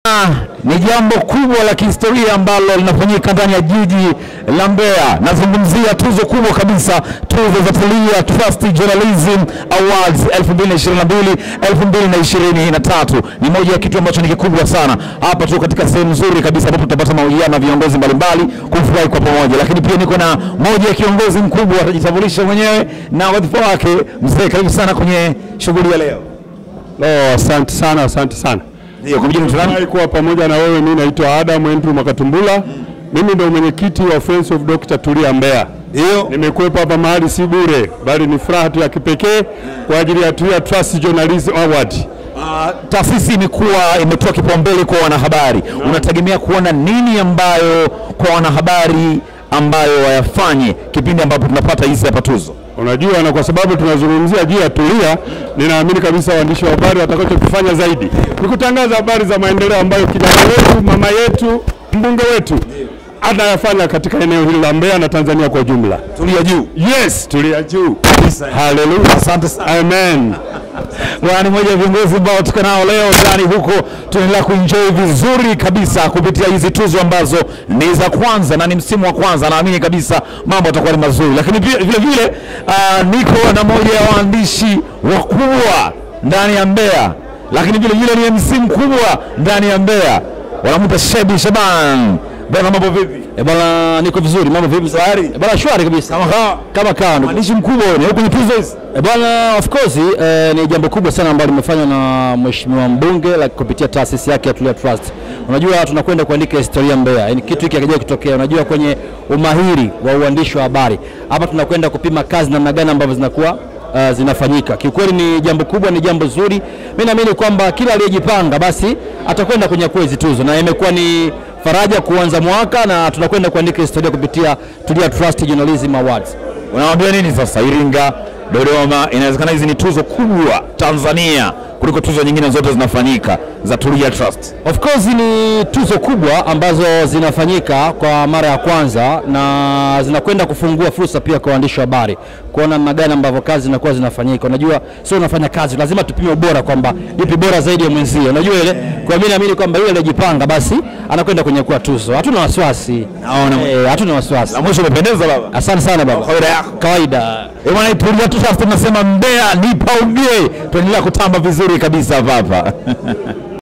ni jambo kubwa la kihistoria ambalo linafanyika ndani ya jiji la Mbeya. Nazungumzia tuzo kubwa kabisa, tuzo za Tulia Trust Journalism Awards 2022 2023. Ni moja ya kitu ambacho ni kikubwa sana. Hapa tu katika sehemu nzuri kabisa ambapo tutapata mahojiano na viongozi mbalimbali kufurahi kwa pamoja, lakini pia niko na moja ya kiongozi mkubwa, atajitambulisha mwenyewe na wadhifa wake. Mzee, karibu sana kwenye shughuli ya leo. Oh, asante sana, asante sana. Ndio, kwa majina unaitwa nani? Nimefurahi kuwa pamoja na wewe. Mimi naitwa Adam Andrew Makatumbula. Mimi ndio mwenyekiti wa Friends of Dr. Tulia Mbeya. Ndio. Nimekuwepo hapa mahali si bure, bali ni furaha tu ya kipekee kwa ajili ya Tulia Trust Journalism Award. Ah, taasisi imekuwa imetoa kipaumbele kwa wanahabari. Unategemea kuona nini ambayo kwa wanahabari ambayo wayafanye kipindi ambapo tunapata hizi hapa tuzo? Unajua, na kwa sababu tunazungumzia juu ya Tulia, ninaamini kabisa waandishi wa habari watakachokifanya zaidi ni kutangaza habari za maendeleo ambayo kijana wetu, mama yetu, mbunge wetu anayafanya katika eneo hili la Mbeya na Tanzania kwa jumla. Tulia juu. Yes, Tulia juu. Haleluya. Asante sana. Amen. Bwana ni mmoja wa viongozi ambao tuko nao leo ndani huko, tunaendelea kuenjoy vizuri kabisa kupitia hizi tuzo ambazo ni za kwanza na ni msimu wa kwanza. Naamini kabisa mambo yatakuwa ni mazuri, lakini pia vile vile ah, niko na moja ya waandishi wakubwa ndani ya Mbeya, lakini vile vile ni MC mkubwa ndani ya Mbeya, wanamwita Shebi Shaban. Bwana, mambo vipi? E bwana, niko vizuri. Mambo vipi? Shwari. E bwana, shwari kabisa. Kama kawa. Kama kawa ndugu. Mwandishi mkubwa wewe, huko kwenye tuzo hizi. E bwana, of course eh, ni jambo kubwa sana ambalo limefanywa na mheshimiwa mbunge like, kupitia taasisi yake ya Tulia Trust. Unajua tunakwenda kuandika historia Mbeya, yaani kitu hiki hakija kitokea. Unajua kwenye umahiri wa uandishi wa habari hapa tunakwenda kupima kazi namna gani ambavyo zinakuwa uh, zinafanyika. Kiukweli ni jambo kubwa, ni jambo zuri. Mimi naamini kwamba kila aliyejipanga basi atakwenda kunyakua hizi tuzo, na imekuwa ni faraja kuanza mwaka na tunakwenda kuandika historia kupitia Tulia Trust Journalism Awards. Unawaambia nini sasa Iringa, Dodoma? Inawezekana hizi ni tuzo kubwa Tanzania kuliko tuzo nyingine zote zinafanyika za Tulia Trust. Of course ni tuzo kubwa ambazo zinafanyika kwa mara ya kwanza na zinakwenda kufungua fursa pia kwa waandishi wa habari kuona namna gani ambavyo kazi zinakuwa zinafanyika. Unajua, sio unafanya kazi, lazima tupime ubora kwamba ipi bora zaidi ya mwenzie, unajua ile. Kwa mimi naamini kwamba yule aliyejipanga basi anakwenda kunyakua tuzo. Hatuna wasiwasi, Naona. eh, hatuna wasiwasi. La mwisho umependeza baba. Asante sana baba. Kawaida yako. Kawaida. Eh, bwana Tulia Trust tunasema Mbeya ni paugie. Tuendelea kutamba vizuri kabisa hapa hapa.